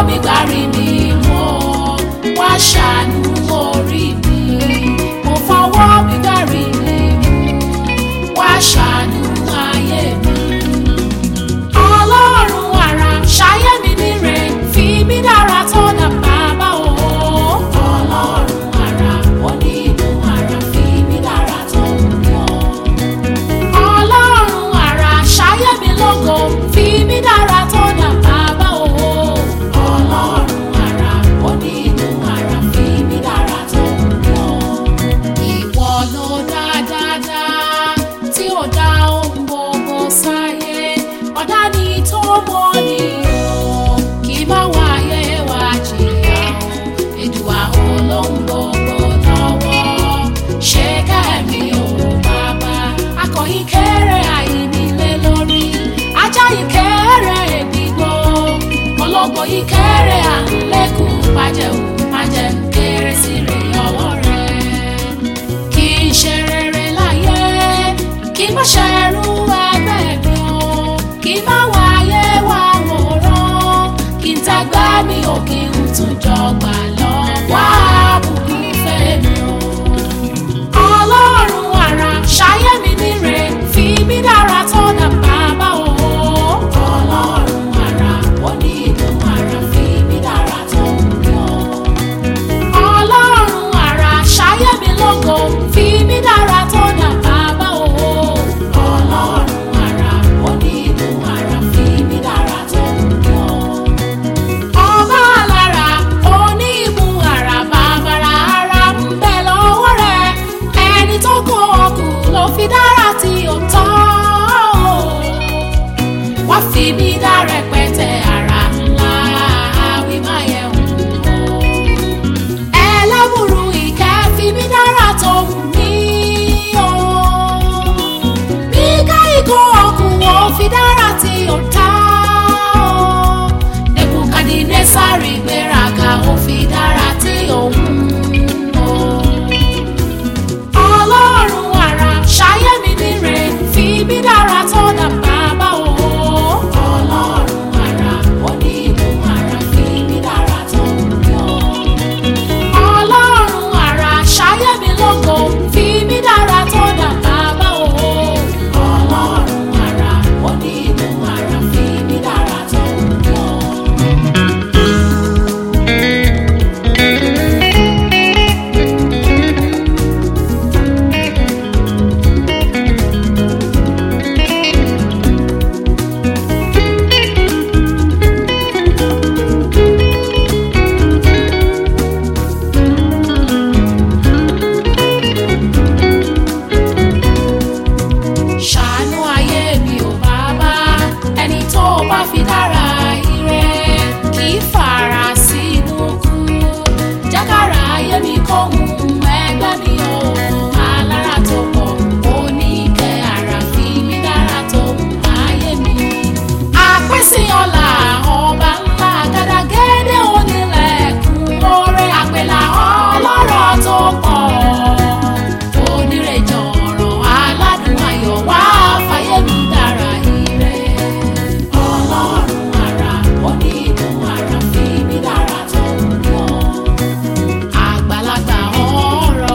mi gbárí mi mọ́ wá ṣàánú orí mi mo fọwọ́ mi gbárí mi mú wá ṣàánú ayé mi. ọlọ́run àrà ṣayé mi níre fi mí dára tó dà bàbá o. ọlọ́run àrà onígun àrà fi mí dára tó mi o. ọlọ́run àrà ṣayé mi lógo fi mí dára tó dà bàbá o. ọlọ́run àrà onígun àrà fi mí dára tó mi o. ìwọ ló dá dáadáa tí ó dá ohun gbogbo sáyé ọ̀dá ni tó mọ́ ni o kì í má wáyé wá jìyà o èdùà olóhùn gbogbo lọ́wọ́ ṣé kẹ́mi ò bàbá akọ̀yìn kéré àìnílé lórí ajá yìí kéré èdìgbò ọlọ́gbọ̀n yìí kéré à ń lékún májẹ̀ ò májẹ̀ ń kéré sí rè ọwọ́ rẹ̀ kì í ṣe rere láyé kì í má ṣẹrú ẹgbẹ́ mi o kì í má wáyé wá wòran kì í tagbá mi ò kí n tún jọgbà lọ wá bùkún fẹ́ mi o. ọlọ́run àrà ṣayé mi níre fi mí dára tó dà bàbá o. ọlọ́run àrà onígun àrà fi mí dára tó mi o ọlọ́run àrà ṣayé mi lógo fi mí dára tó dà bàbá o. ọlọ́run àrà onígun àrà fi mí dára tó mi o. ọba alára onígun àrà bàbàrà ara ń bẹ lọ́wọ́ rẹ̀ ẹni tó kó ọkù ló fi dára tí ó tọ́ o wá fi mí dá rẹpẹtẹ ara ńlá àwí máa yẹ wò ó ẹlẹ́bùrú ìkẹ́ fi mí dára tó wù mí o. bí káyìkó ọkùnrin ò fi dára tí ó ta o. nebukadnesari gbéraga ó fi dára tí òun o. ọlọ́run àrà ṣayé mi níre fi mí dára tó dà bàbá o. ọlọ́run àrà onígun àrà fi mí dára tó mi o ọlọ́run àrà ṣayé mi lógo fi mí dára tó dà bàbá o. ọlọ́run àrà onígun àrà fi mí dára tó mi o. ṣàánú ayé mi ò bàbá ẹni tó bá fi dára ire kì í fara sínú kú jákàrà ayé mi kò mú ẹgbẹ́ mi o alára tó pọ̀ oníkẹ́ ara fi mi dára tó mú ayé mi. àpèsè ọ̀la ọba ńlá gàdàgẹ́dẹ́ onílẹ̀kùn oore àpèlà ọlọ́rọ̀ tó pọ̀ onírèjọ ọ̀rọ̀ aládùn ayọ̀ wá fàyè mi dára ire. ọlọ́run àrà onígun àrà fi mi dára tó mi o. àgbàlagbà ọ̀rọ̀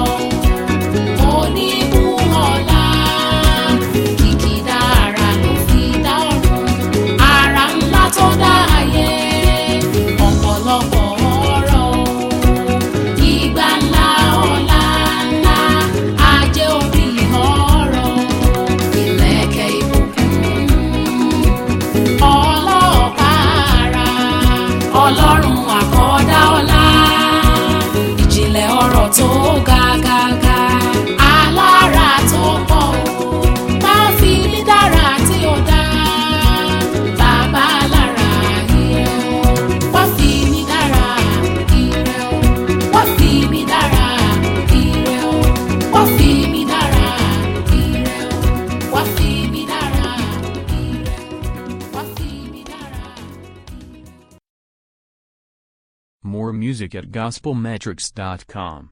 onígun ọ̀la kìkìdá ara ló fi dá ọ̀run ara ńlá tó dá ayé ọ̀pọ̀lọpọ̀ ọ̀rọ̀ ìgbà ńlá ọ̀la ńlá ajé orí ọ̀rọ̀ ìlẹ̀kẹ̀ ìbùkún ọlọ́ọ̀pára ọlọ́run àkọ́dá ọlá ìjìnlẹ̀ ọ̀rọ̀ tó ga ga ga alára tó pọ̀ o máa fi mí dára tí ó dá bàbá lára ire o wá fi mí dára ire o wá fi mí dára ire o wá fi mí dára ire o wá fi mí dára ire o wá fi mí dára. More music at gospelmetrics.com.